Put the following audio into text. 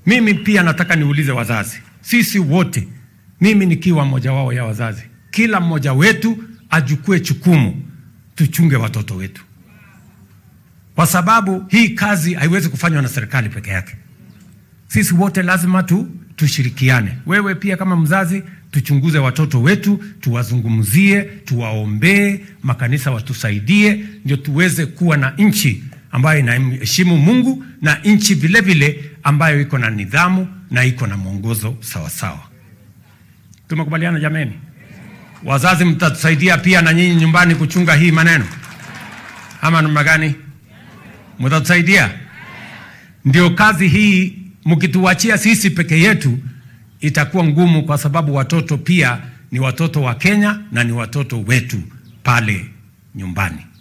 Mimi pia nataka niulize wazazi, sisi wote, mimi nikiwa mmoja wao ya wazazi, kila mmoja wetu ajukue chukumu, tuchunge watoto wetu, kwa sababu hii kazi haiwezi kufanywa na serikali peke yake. Sisi wote lazima tu tushirikiane. Wewe pia kama mzazi, tuchunguze watoto wetu, tuwazungumzie, tuwaombee, makanisa watusaidie, ndio tuweze kuwa na nchi ambayo inaheshimu Mungu na nchi vile vile ambayo iko na nidhamu na iko na mwongozo sawasawa. Tumekubaliana jameni? Wazazi, mtatusaidia pia na nyinyi nyumbani kuchunga hii maneno, ama namna gani? Mtatusaidia? Ndio kazi hii mkituachia sisi peke yetu itakuwa ngumu, kwa sababu watoto pia ni watoto wa Kenya na ni watoto wetu pale nyumbani.